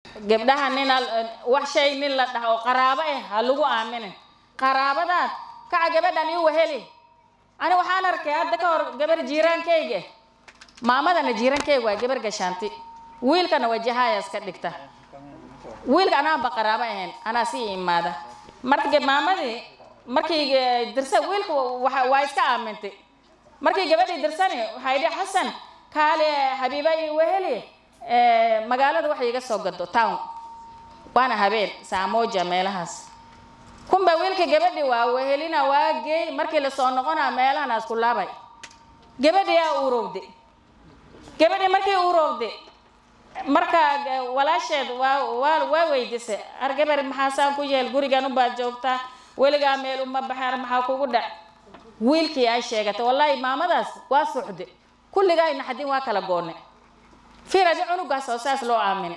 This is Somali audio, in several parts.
gabdhaha nin wax shay nin la dhaha oo qaraabo ah ha lagu aaminin qaraabadaad kaca gabadhan ii weheli ani waxaan arkay hadda ka hor gabar jiiraankayga maamadana jiiraankayga waa gabar gashaanti wiilkana wajahayaas ka dhigta wiilka anaanba qaraabo ahayn anaa sii imaada marka maamadii markii dirsa wiilka waa iska aamintay markii gabadhii dirsani waxay idhi xasan kaale habiiba ii weheli magaalada wax iga soo gado town waana habeen saamoja meelahaas kunba wiilka gabadhi waa wehelina waa geey markii lasoo noqonaa meelahan asku laabay gabadhi yaa urowde gabadhi markii urowde marka walaasheed waa waa waa weydisay ar gabar maxaasaan ku yeel gurigan ubaad joogtaa weligaa meel uma baxeen maxaa kugu dhac wiilkii ay sheegatay wallaahi maamadaas waa suxde kulligaa naxdin waa kala goone fiir adi cunugaas oo saas loo aamine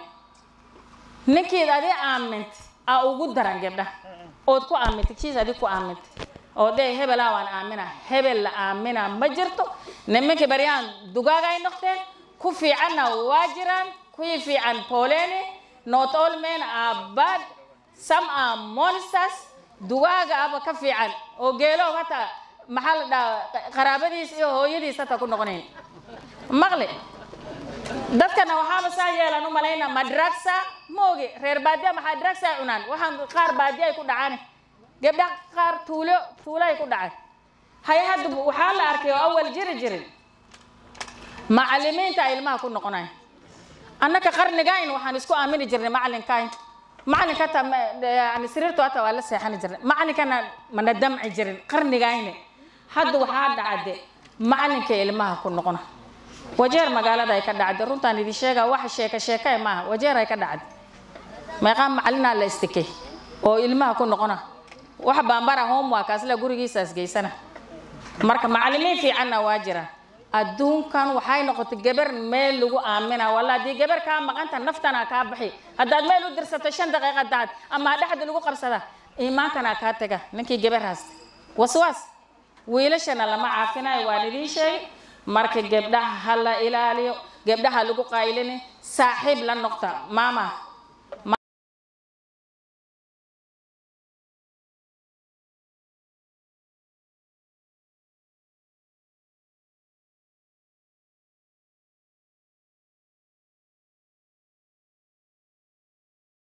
ninkiid adi aamintay aa ugu daran gabdha ood ku aamintay kiis adi ku aamintay oo dee hebelaa waan aamina hebel la aamina ma jirto nimankii baryaan dugaag ay noqdeen ku fiicanna waa jiraan kuwii fiican pooleni not all men are bad some are monsters dugaaga aba ka fiican oo geelow hataa maxaa la dhahaa qaraabadiis iyo hooyadiis hataa ku noqonayn maqli dadkana waxaaba saa yeelan u malayna ma dragsa ma ogi reer baadiya maxaa dragsa cunaan waxaan qaar baadiya ay ku dhacaan gabdha qaar tuulo tuulo ay ku dhacaan hay hadda waxaa la arkay oo awal jiri jirin macalimiinta ay ilmaha ku noqonayn annaka qarnigayn waxaan isku aamini jirnay macalinkayn macalinka hataa yani sariirtu hataa waa la seexani jirnay macalinkana mana damci jirin qarnigayne hadda waxaa dhacde macalinka ilmaha ku noqona wajeer magaalada ay ka dhacday runtaan idin sheega waxa sheeka sheeka maaha wajeer ay ka dhacday meeqaa macalinaa la istikay oo ilmaha ku noqona wax baambara homeworkaas la gurigiisaas geysana marka macalimiin fiicanna waa jiraan adduunkan waxay noqotay gabar meel lagu aamina walla haddii gabar kaa maqanta naftana kaa baxi haddaad meel u dirsato shan daqiiqa daad ama dhexda lagu qabsada iimaankana kaa taga ninkii gabar haasta waswaas wiilashana lama caafinayo waan idiin sheegay marka gabdhaha ha la ilaaliyo gabdhaha lagu qaylini saaxiib la noqta maama